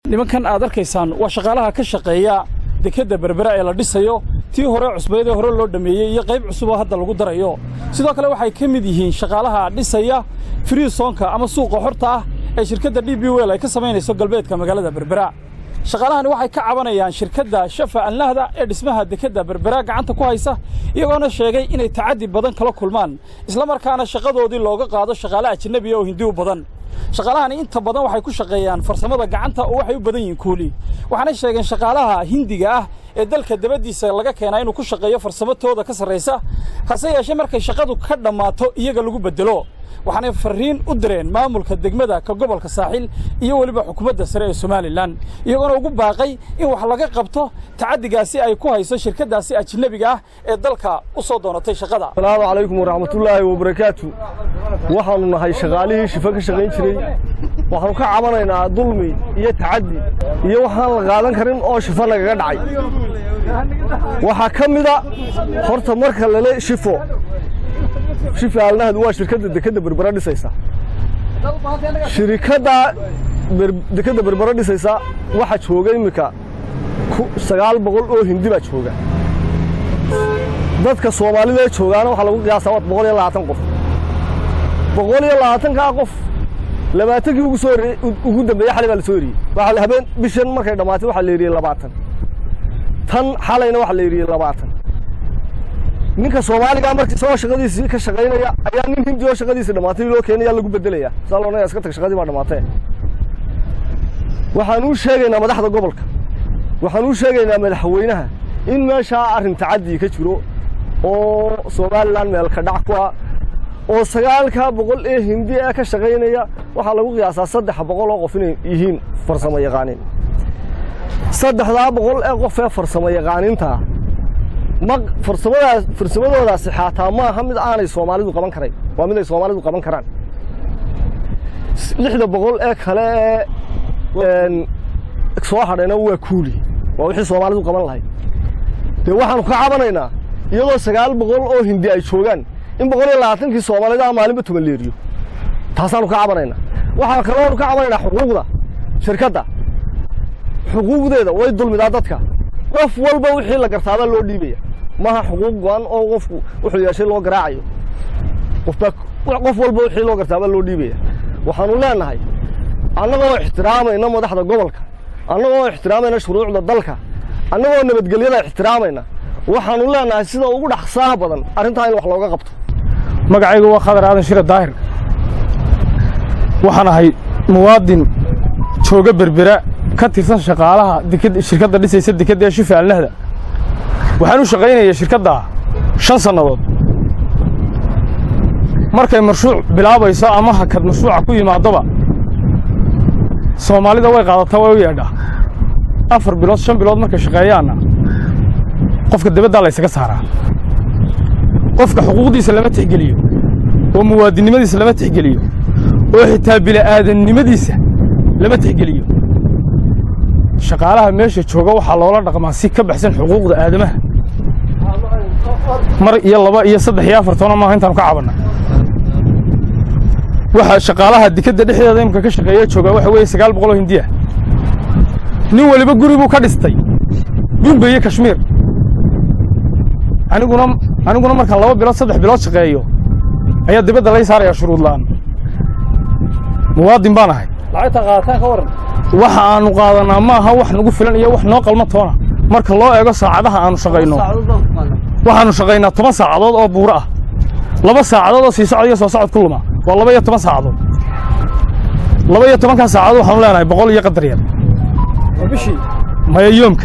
nimankan aad arkaysaan waa shaqaalaha ka shaqeeya dekedda berbera ee la dhisayo tii hore cusbayd ee hore loo dhammeeyey iyo qayb cusub oo hadda lagu darayo sidoo kale waxay ka mid yihiin shaqaalaha dhisaya friisonka ama suuqa xorta ah ee shirkadda d b wel ay ka samaynayso galbeedka magaalada berbera shaqaalahani waxay ka cabanayaan shirkadda shafa anlahda ee dhismaha dekedda berbera gacanta ku haysa iyagoona sheegay inay tacaddi badan kala kulmaan islamarkaana shaqadoodii looga qaado shaqaale ajnabiya oo hindi u badan shaqaalahani inta badan waxay ku shaqeeyaan farsamada gacanta oo waxay u badan yihiin kuuli waxaanay sheegeen shaqaalaha hindiga ah ee dalka dabaddiisa laga keenaa inuu ku shaqeeyo farsamatooda ka sarraysa hase yeeshee markay shaqadu ka dhammaato iyaga lagu beddelo waxaanay farriin u direen maamulka degmada ka gobolka saaxil iyo weliba xukuumadda sare ee somalilan iyagoona ugu baaqay in wax laga qabto tacaddigaasi ay ku hayso shirkaddaasi ajnebiga ah ee dalka u soo doonatay shaqada asalaamu calaykum waraxmatullaahi wabarakaatu waxaannu nahay shaqaalihii shifa ka shaqayn jiray waxaannu ka cabanaynaa dulmi iyo tacaddi iyo waxaan la qaadan karin oo shifa nagaga dhacay waxaa ka mida horta marka lale shifo shifa alnahdu waa shirkadda dekedda berbera dhisaysa shirikadda dekedda berbera dhisaysa waxaa jooga iminka sagaal boqol oo hindi baa jooga dadka soomaalida ee joogaana waxaa lagu qiyaasaa waa boqol iyo labaatan qof boqol iyo labaatankaa qof labaatankii ugu soo ugu dambeeyey xalay baa la soo eriyey waxaa habeen bishan markay dhammaatay waxaa la eriyey labaatan tan xalayna waxaa la eriyey labaatan ninka soomaaligaa marka isagoo shaqadiisii ka shaqaynaya ayaa nin hindi oo shaqadiisii dhammaatay loo keenaya lagu beddelaya saa loodhanaya iska tag shaqadii baa dhammaatee waxaan uu sheegaynaa madaxda gobolka waxaan uu sheegaynaa madaxweynaha in meeshaa arrin tacadii ka jiro oo somalilan meelka dhac ku ah oo sagaalkaa boqol ee hindi ee ka shaqaynaya waxaa lagu qiyaasaa saddex boqol oo qof inay yihiin farsamo yaqaaniin saddexdaa boqol ee qof ee farsamo yaqaaniintaa ma farsamadaas farsamadoodaasi xaataa maaha mid aanay soomaalidu qaban karayn waa mid ay soomaalidu qaban karaan lixda boqol ee kale ee soo hadhayna waa kuuli waa wixii soomaalidu qaban lahayd dee waxaanu ka cabanaynaa iyadoo sagaal boqol oo hindi ay joogaan in boqol iyo labaatankii soomaalida maalinba tuman leeriyo taasaanu ka cabanaynaa waxaa kaloonu ka cabanaynaa xuquuqda shirkadda xuquuqdeeda way dulmidaa dadka qof walba wixii la gartaabaa loo dhiibaya maaha xuquuq go-an oo qofku wuxuu yeeshay loo garaacayo qofbaa qof walba wixii loo gartaabaa loo dhiibaya waxaanu leenahay annagoo ixtiraamayna madaxda gobolka annagoo ixtiraamayna shuruucda dalka annagoo nabadgelyada ixtiraamayna waxaanu leenahay sida ugu dhaqsaaha badan arrintaa in wax looga qabto magacaygu waa khadar aadan shire daahir waxaan ahay muwaadin jooga berbera ka tirsan shaqaalaha shirkadda dhisaysa dekedda ee shifa alnahda waxaan u shaqaynaya shirkadda shan sannadood markay marshuuc bilaabayso ama hakad mashruuca ku yimaadoba soomaalida way qaadataa way u yeedhaa afar bilood shan bilood markay shaqeeyaanna qofka debaddaa laysaga saaraa qofka xuquuqdiisa lama tixgeliyo oo muwaadinnimadiisa lama tixgeliyo oo xitaa bila'aadannimadiisa lama tixgeliyo shaqaalaha meesha jooga waxaa loola dhaqmaa si ka baxsan xuquuqda aadamaha mar iyo laba iyo saddex iyo afar toona maaha intaanu ka cabanna waxaa shaqaalaha dekedda dhexdeeda imika ka shaqeeya joogaa waxa weeye sagaal boqol oo hindiya nin weliba guri buu ka dhistay bumbe iyo kashmiir aniguna aniguna markaan laba bilood saddex bilood shaqeeyo ayaa dibadda lay saarayaa shuruud la'aan muwaadin baan ahay lacagta qaataan ka waran waxa aanu qaadanaa maaha wax nagu filan iyo wax noo qalma toona marka loo eego saacadaha aanu shaqayno waxaanu shaqaynaa toban saacadood oo buuro ah laba saacadood oo sii socod iyo soo socod ku luma waa laba iyo toban saacadood laba iyo tobankaa saacadood waxaanu leenahay boqol iyo qadar yar bishii maya yoomka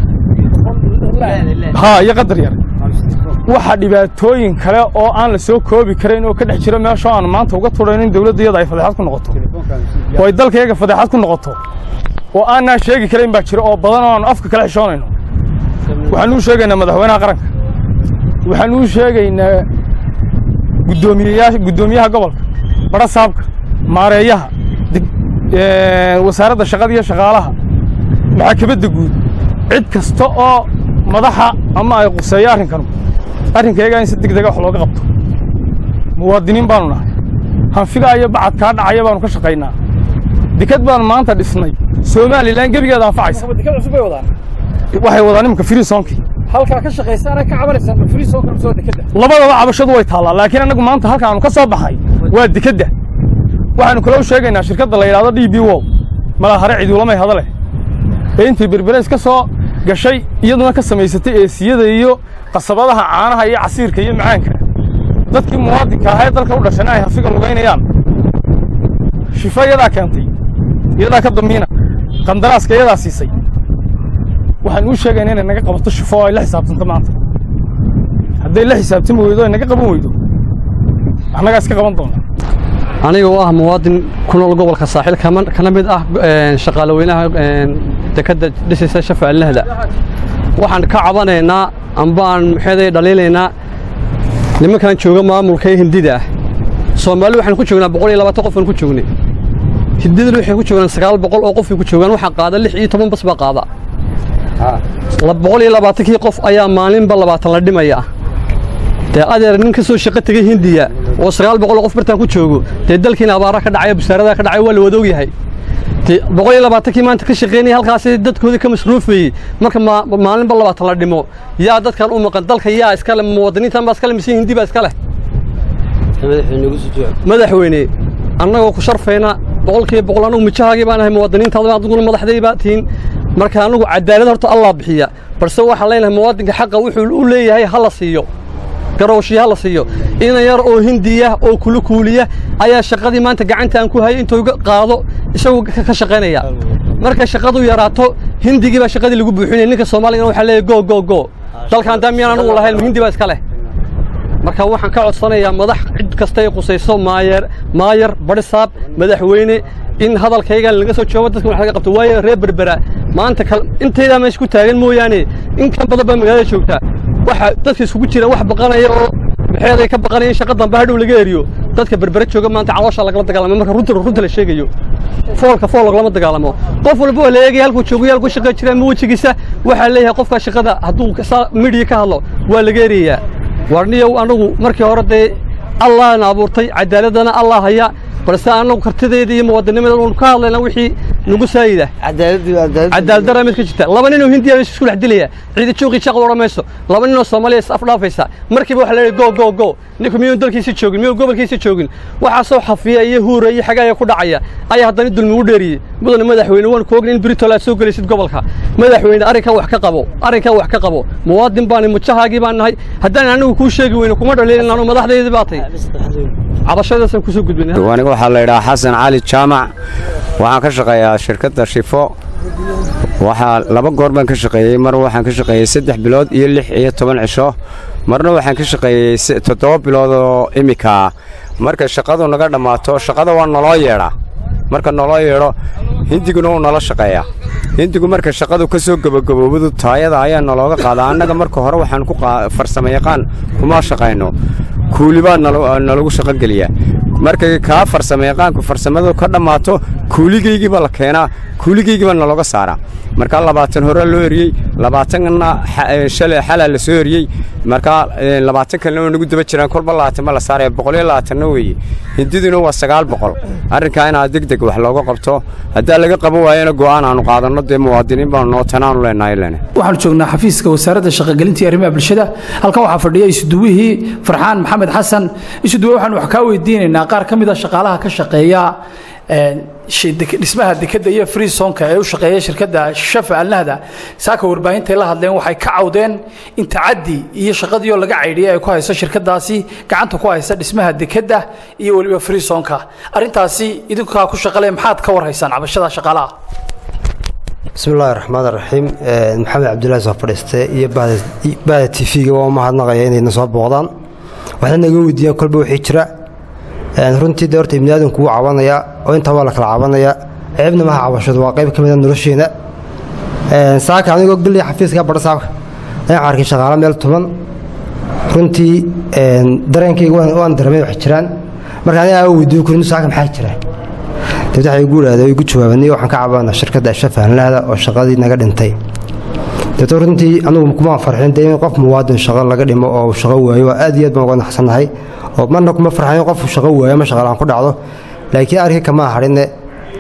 haa iyo qadar yar waxa dhibaatooyin kale oo aan la soo koobi karayn oo ka dhex jira meesha aan maanta uga tudhayn in dawladdayada ay fadeexad ku noqoto oo ay dalkayaga fadeexad ku noqoto oo aanaa sheegi karayn baa jira oo badan oo aanu afka kala xishoonayno waxaanuu sheegaynaa madaxweynaha qaranka waxaanuu sheegaynaa guddoomiyeyaasha guddoomiyaha gobolka badha saabka maareeyaha wasaaradda shaqada iyo shaqaalaha maxaakamadda guud cid kasta oo madaxa ama ay quseeyo arrinkanu arrinkayaga in si degdega wax looga qabto muwaadiniin baanu nahay hanfigaa iyo bacad kaa dhacaya baanu ka shaqaynaa deked baan maanta dhisnay somalilan gebigeeda anfacaysa deked cusub bay wadaan waxay wadaan imanka friisonkii halkaa ka shaqaysaana ka cabanaysaan ma friisonka mise waa dekeda labadaba cabashadu way taallaa laakiin annagu maanta halkaanu ka soo baxay waa dekedda waxaanu kaloo sheegaynaa shirkadda la yidhahdo d b wo malahare ciduulamay hada leh ee intay berbereys ka soo gashay iyaduna ka samaysatay eesiyada iyo qasabadaha caanaha iyo casiirka iyo macaanka dadkii muwaadinka ahaa ee dalka u dhashana ay hafiga lugaynayaan shifo iyadaa keentay iyadaa ka damiina qandaraaska iyadaa siisay waxaan uu sheegayna inay naga qabato shifo oo ay la xisaabtanto maanta hadday la xisaabtami weydo ay naga qaban weydo annagaa iska qaban doona aniga oo ah muwaadin ku nool gobolka saaxiil kana mid ah shaqaalaweynaha dekedda dhisaysa shafa alnahda waxaan ka cabanaynaa amba aan maxeeday dhaliilaynaa nimankan jooga maamulka ee hindida ah soomaali waxaan ku joognaa boqol iyo labaatan qofaan ku joognay hindidana waxay ku joogaan sagaal boqol oo qofay ku joogaan waxaa qaada lix iyo toban bas baa qaada boqol iyo labaatankii qof ayaa maalinba labaatan la dhimaya dee adeer nin ka soo shaqo tegey hindiya oo sagaal boqol oo qof bartaan ku joogo dee dalkiina abaara ka dhacaya busaaradaa ka dhacay waa la wada ogyahay dee boqol iyo labaatankii maanta ka shaqaynaya halkaasi dadkoodii ka masruufayey marka maalinba labaatan la dhimo yaa dadkan u maqan dalka yaa iskale muwaadiniintan baa iskale mise hindi baa iska leh madaxweyne annagoo ku sharfayna boqolkiiba boqol annagu mijahaagii baan ahay muwaadiniintaada adiguna madaxday baa tihiin marka annagu cadaalad horta allah bixiya balse waxaan leenahay muwaadinka xaqa wuxuu u leeyahay ha la siiyo garowshiya ha la siiyo ina yar oo hindiya oo kulukuuliya ayaa shaqadii maanta gacanta aan ku hayay intuu qaado isagu ka shaqaynaya markay shaqadu yaraato hindigii baa shaqadii lagu buuxinaya ninka soomaaligana waxaa leeyahay go go go dalkan daa miyaan anugu lahayn hindi baa iska leh marka waxaan ka codsanayaa madax cid kasta ay qusayso maayer maayar barisaab madaxweyne in hadalkaygan laga soo joogo dadka wax laga qabto waayo reer berbera maanta intaydaa meesha ku taagan mooyaane in kan badan baa magaalada joogtaa waxa dadka isugu jira wax baqanaya oo maxeeday ka baqanaya in shaqa dambe hadhow laga eriyo dadka berbere jooga maanta caloosha lagala dagaalamo marka runta runta la sheegayo foolka fool lagama dagaalamo qof walba waa la eegaya halkuu joogo halkuu shaqa jira ama wejigiisa waxaa leeyahay qofka shaqada hadduu midhiya ka hadlo waa laga erayaa warniyow anagu markii hore dee allahna abuurtay cadaaladana allah haya balse annagu kartideeda iyo muwaadinimadeeda unu ka hadlayna wixii nagu saayida cadaaladdaraa mid ka jirta laba ninoo hindiya meesha isku dhex dilaya ciida jooqii shaqad odhan mayso laba ninoo soomaaliya is afdhaafaysa markiiba waxaa leeyahay go go go ninku miyuu dalkiisa joogin miyuu gobolkiisa joogin waxaasoo xafiya iyo huura iyo xagaaya ku dhacaya ayaa haddana dulmi u dheeriyey mudane madaxweyne waan ku ogna in britol aad soo gelaysid gobolka madaxweyne arrinkan wax ka qabo arrinkan wax ka qabo muwaadin baani mujahaagii baan nahay haddaan anigu kuu sheegi weyne kuma dhaliilin anu madaxdeydii baatay cabashadaasaan kusoo gudbinay aniga waxaa la yidhaha xasan cali jaamac waxaan ka shaqeeyaa shirkadda shifo waxaa laba goor baan ka shaqeeyey mar waxaan ka shaqeeyey saddex bilood iyo lix iyo toban cisho marna waxaan ka shaqeeyey toddoba bilood oo imika marka shaqadu naga dhammaato shaqada waa naloo yeedhaa marka naloo yeedho hindiguna wuu nala shaqeeyaa hindigu marka shaqadu ka soo gebagaboobadu taayada ayaa nalooga qaadaa annaga marka hore waxaan ku farsamo yaqaan kuma shaqayno kuuli baa nalagu shaqogeliyaa markay kaa farsamo yaqaanku farsamadu ka dhammaato kuuligaygiiba la keenaa kuuligaygiiba nalooga saaraa markaa labaatan hore loo eriyey labaatanna shalay xalaa la soo eriyey markaa labaatan kalena waa nagu daba jiraan kolba labaatanba la saaraya boqol iyo labaatanna weeye hindiduna waa sagaal boqol arrinkaa inaa deg deg wax looga qabto haddaa laga qaban waayana go'aan aanu qaadanno dee muwaadiniin baanu noo tanaanu leenahay lene waxaanu joognaa xafiiska wasaaradda shaqagelinta iyo arrimaha bulshada halkan waxaa fadhiya isuduwihii farxaan maxamed xasan isuduwe waxaanu wax kaa weydiinaynaa qaar ka mid a shaqaalaha ka shaqeeya dhismaha dekadda iyo freesonka ee u shaqeeya shirkadda shafa alnahda saaka warbaahintaay la hadleen waxay ka cawdeen in tacaddi iyo shaqadiioo laga caydhiya ay ku hayso shirkadaasi gacanta ku haysa dhismaha dekadda iyo weliba freesonka arrintaasi idinkaa ku shaqale maxaad ka warhaysaan cabashada shaqaalaha bismi illaahi raxmaan raxiim maxamed cabdulaahi soo fadhiiste iyo bahda t v-ga waa umahadnaqaya inayna soo booqdaan waxay naga weydiiyeen kolba wixii jira runtii de horta ibniaadanku wuu cabanayaa oo intaa waa la kala cabanayaa ceebna maha cabashadu waa qayb ka mida nolosheena saaka anigoo geliya xafiiska badhasaabka ayaan arkay shaqaalo meel tuban runtii dareenkayga waan daramay wax jiraan marka aniga aa weydiiyo kurin saaka maxaa jira dad waxay igu idhahdeen igu jawaabanay waxaan ka cabanaa shirkadda shafahanlaada oo shaqadii naga dhintay deeto runtii anugu kumaan farxin dee in qof muwaadin shaqo laga dhimo oo shaqo waayo waa aad iyo aad baan uga naxsannahay oo marna kuma farxin qof shaqo waayo ama shaqalaan ku dhacdo laakiin arki kamaa hadhine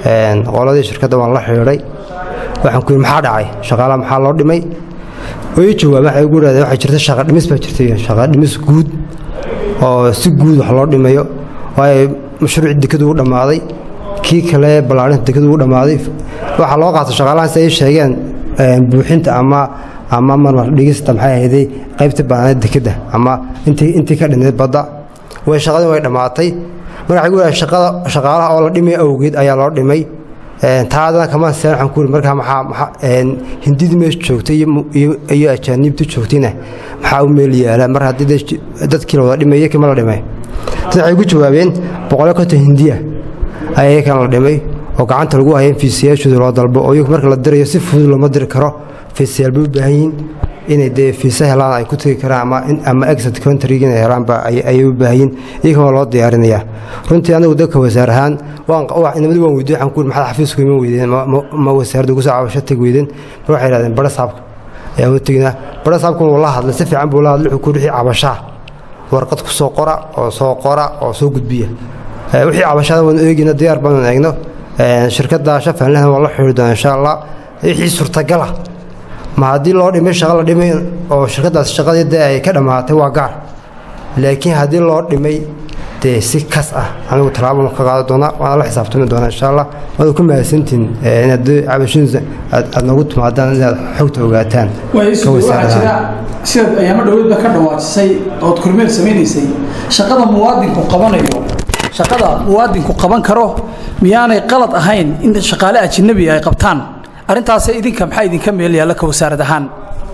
qoladii shirkadda waan la xidhiidhay waxaan ku yidhi maxaa dhacay shaqaalaha maxaa loo dhimay way ii jawaabeen waxay ugu yidhahdeen waxay jirta shaqa dhimis baa jirtay shaqa dhimis guud oo si guud wax loo dhimayo waayo mashruucii dekadu u dhammaaday kii kale ballaarinta dekadu u dhammaaday waxaa loo qaatay shaqaalahan si ay sheegeen buuxinta ama ama marmar dhigista maxay ahayday qaybta baanaed dekadda ama intii intii ka dhinayd badda way shaqadii way dhammaatay marka waxay ku yidhahdeen shaqada shaqaalaha oo la dhimay awgeed ayaa loo dhimay taadana kama seen waxaan ku yidhi markaa maxaa maxaa hindidii meesha joogtay iyo iyo ajaaniibtii joogtayna maxaa u meel yaala mar haddii dadkii la wada dhimay iyo kima la dhimay dad waxay ku jawaabeen boqolyo konton hindiya ayaa kan la dhimay oo gacanta lagu haya in fiisayaashooda loo dalbo oo iyagu marka la dirayo si fudud looma diri karo fiisayaal bay u baahan yihiin inay dee fiisa helaan ay ku tegi karaan ama ama exit countryga inay helaanba ayay u baahan yihiin iyagana waa loo diyaarinayaa runtii anigu dadka wasaar ahaan waan inamadi waan weydiin waxaan ku yidhi maxaad xafiisku iman weydeen ma wasaaradda ugu soo cabasho tegi weydeen mar waxay yidhahdeen bara saabka ayaan u teginaa bara saabkuna wuu la hadlay si fiican buu la hadlay wuxuu ku wixii cabashaa warqad ku soo qora oo soo qora oo soo gudbiya wixii cabashada waan eegina diyaar baanu eegno shirkadda shafanlehna waan la xidhiiri doonaa insha allah wixii suurtagala ma haddii loo dhimay shaqo la dhimay oo shirkaddaas shaqadii dee ay ka dhammaatay waa gaar laakiin haddii loo dhimay dee si kas ah anigu tallaabo ka qaadi doonaa waana la xisaabtami doonaa insha allah waad ku mahadsantihin inaad cabashadiisa aad noogu timaadaan inaad xogta ogaataan sidaad ayaamo dhoweedba ka dhawaajisay ood kormeer samaynaysay shaqada muwaadinku qabanayo shaqada muwaadinku qaban karo miyaanay qalad ahayn in shaqaale ajnabi ay qabtaan arrintaas idinka maxaa idinka meel yaalla ka wasaarad ahaan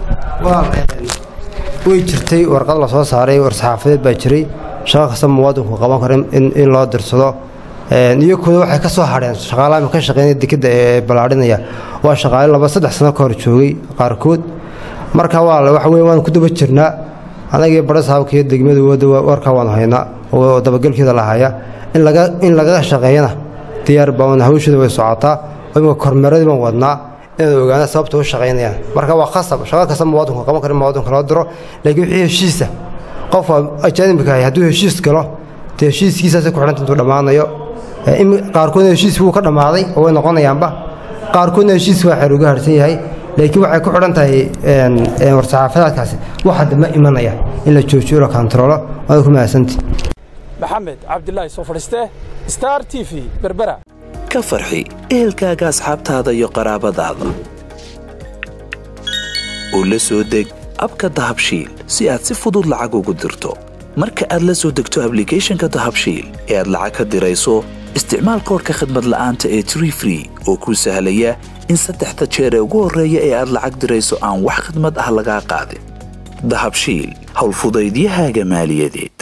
way jirtay warqad la soo saaray war-saxaafadeed baa jiray shaqo kasta muwaadinku qaban karo in loo dirsado iyakuna waxay ka soo hadheen shaqaalaha ka shaqeynaya dekadda ee ballaadhinaya waa shaqaale laba saddex sano ka hor joogay qaarkood marka waa waxa weye waan ku daba jirnaa anagii bara saabka iyo degmada wada warkaa waanu haynaa oo dabagelkeeda la haya in laga in laga shaqeeyana diyaar baan hawsheeda way socotaa imika kormeeradii baan wadnaa inaan ogaana sababta u shaqaynayaan marka waa khasab shaqo kasta muwaadinku qaban kara muwaadinka loo diro laakiin wixii heshiisa qofka ajaanibka ahay hadduu heshiis galo dee heshiiskiisaasay ku xidhanta intuu dhammaanayo qaarkoodna heshiis wuu ka dhammaaday oo way noqonayaanba qaarkoodna heshiis waa xeer uga harsan yahay laakiin waxay ku xidhan tahay war-saxaafadaadkaasi wax hadda ma imanaya in la joojiyo la kontaroolo waad ku mahadsantii maxamed cabdilaahi soo fadhiiste star t v berbera ka farxi ehelkaaga asxaabtaada iyo qaraabadaada oo la soo deg abka dahabshiil si aad si fudud lacag ugu dirto marka aad la soo degto ablicathonka dahabshiil ee aad lacag ka dirayso isticmaal koorka khadmad la'aanta ee tree free oo kuu sahlaya in saddexda jeer ee ugu horreeya ee aad lacag dirayso aan wax khidmad ah lagaa qaadin dahabshiil howlfudaydiyahaaga maaliyadeed